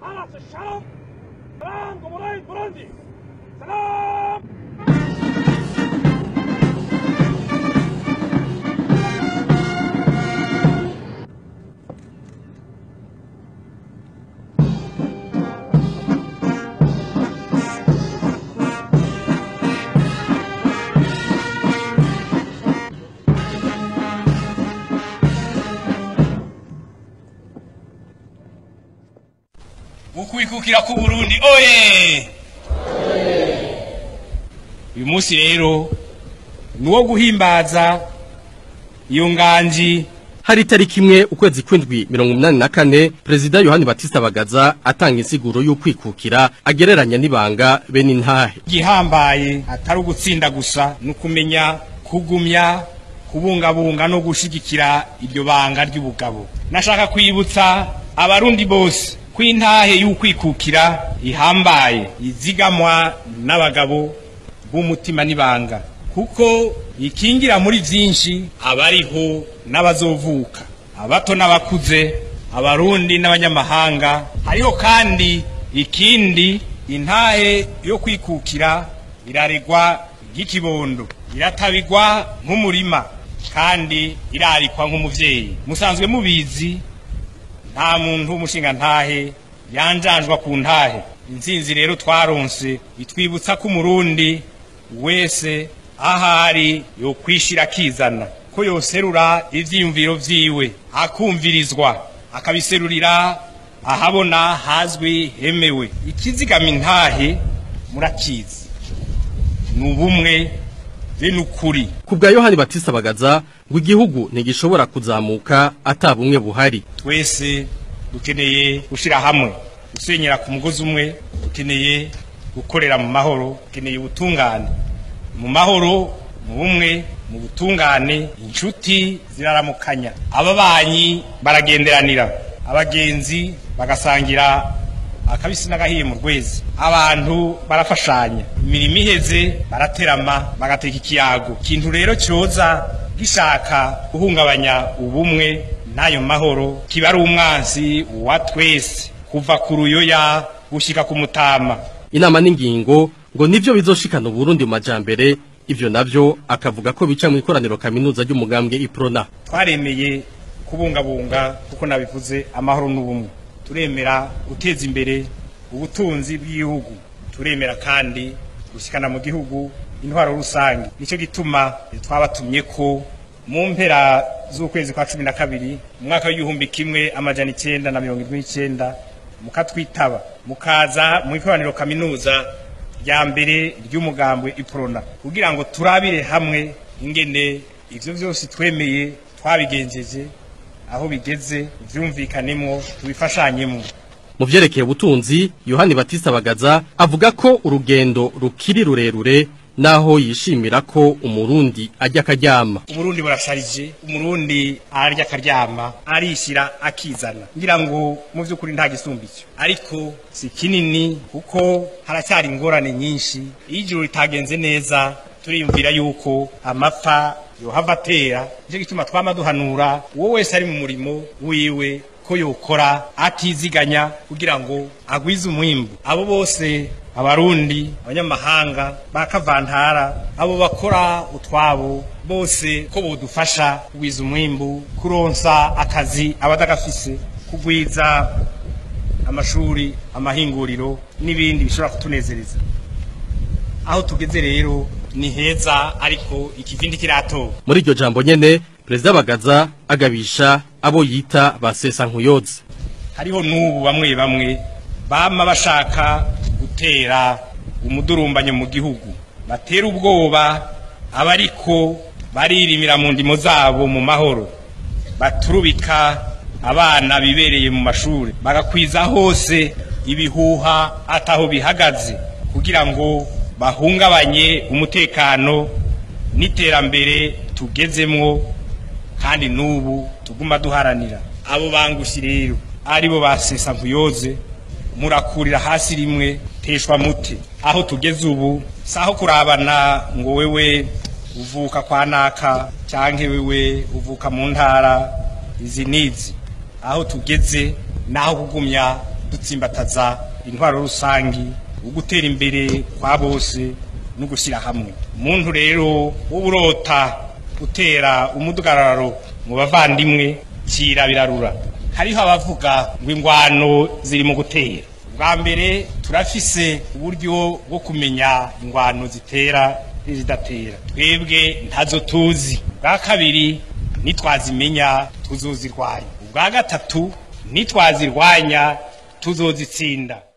حرس الشرف سلام جمهورية بوروندي سلام ukwikukira ku Burundi oye uyu munsi rero ni uwo guhimbaza iyo nganji hari itariki imwe ukwezi kw'indwi mirongo umunani na kane perezida yohani batista bagaza atanga insiguro y'ukwikukira agereranya n'ibanga be n'intahe gihambaye atari ugutsinda gusa ni ukumenya kugumya kubungabunga no gushigikira iryo banga ry'ubugabo nashaka kwibutsa abarundi bose ko intahe y'ukwikukira ihambaye izigamwa n'abagabo b'umutima n'ibanga kuko ikingira muri byinshi abariho n'abazovuka abato n'abakuze abarundi n'abanyamahanga hariho kandi ikindi intahe yo kwikukira iraregwa nk'ikibondo iratabigwa nk'umurima kandi irarikwa nk'umuvyeyi musanzwe mubizi nta muntu w'umushinga ntahe yanjanjwa ku ntahe intsinzi rero twaronse bitwibutsa ko umurundi wese ahari yo kwishira akizana ko yoserura ivyiyumviro vyiwe akumvirizwa akabiserurira ahabona hazwi hemewe ikizigama intahe murakizi ni ubumwe be n'ukuri ku bwa yohani batista bagaza ngo igihugu ntigishobora kuzamuka ata bumwe buhari twese dukeneye gushyira hamwe gusenyera ku mugozi umwe dukeneye gukorera mu mahoro dukeneye ubutungane mu mahoro mu bumwe mu butungane inshuti ziraramukanya ababanyi baragenderanira abagenzi bagasangira akabisi n'agahiye mu rwezi abantu barafashanya imirimo iheze baraterama bagateka ikiyago ikintu rero cyoza gishaka guhungabanya ubumwe n'ayo mahoro kiba ari umwansi wa twese kuva ku ruyoya gushyika ku mutama inama n'ingingo ngo nivyo bizoshikana uburundi mu majambere ivyo navyo akavuga ko bica mu ikoraniro kaminuza ry'umugambwe iprona twaremeye kubungabunga kuko nabivuze amahoro n'ubumwe turemera guteza imbere ubutunzi bw'igihugu turemera kandi gushyikana mu gihugu intwaro rusange nicyo gituma twabatumye ko mu mpera z'ukwezi kwa cumi na kabiri mu mwaka w'igihumbi kimwe amajana icyenda na mirongo irindwi n'icyenda mukatwitaba mukaza mu ikoraniro kaminuza rya mbere ry'umugambwe iprona kugira ngo turabire hamwe ingene ivyo vyose twemeye twabigenjeje aho bigeze vyumvikanemo tubifashanyemo mu vyerekeye ubutunzi yohani batista bagaza avuga ko urugendo rukiri rurerure naho yishimira ko umurundi ajya akaryama umurundi burasharije umurundi arya akaryama arishyira akizana ngira ngo mu by'ukuri nta gisumba icyo ariko si kinini kuko haracyari ingorane nyinshi iyo ijuru ritagenze neza turiyumvira yuko amapfa yohava atera nicyo gituma twama duhanura uwo wese ari mu murimo wiwe ko yokora atiziganya kugira ngo agwize umwimbu abo bose abarundi abanyamahanga bakavantara abo bakora utwabo bose ko bodufasha kugwiza umwimbu kuronsa akazi abadagafise kugwiza amashuri amahinguriro n'ibindi bishobora kutunezereza aho tugeze rero ni heza ariko ikivindi kiratora muri iryo jambo nyene perezida bagaza agabisha abo yita ba sesankuyoze hariho n'ubu bamwe bamwe bama bashaka gutera umudurumbanyo mu gihugu batera ubwoba abariko baririmira mu ndimo zabo mu mahoro baturubika abana bibereye mu mashuri bagakwiza hose ibihuha ataho bihagaze kugira ngo bahungabanye umutekano n'iterambere tugezemwo kandi n'ubu tuguma duharanira abo bangushi rero aribo basesa nkuyoze murakurira hasi rimwe teshwa mute aho tugeze ubu saho kurabana ngo wewe uvuka kwa naka canke wewe uvuka mu ntara izi nizi aho tugeze naho kugumya dutsimbataza intwaro rusangi ugutera imbere kwa bose no gushyira hamwe umuntu rero w'uburota utera umudugararo mu bavandimwe kira birarura hariho abavuga ngo ingwano ziri mu gutera bwa mbere turafise uburyo bwo kumenya ingwano zitera n'izidatera twebwe ntazo tuzi bwa kabiri nitwazimenya tuzozirwanya ubwa gatatu nitwazirwanya tuzozitsinda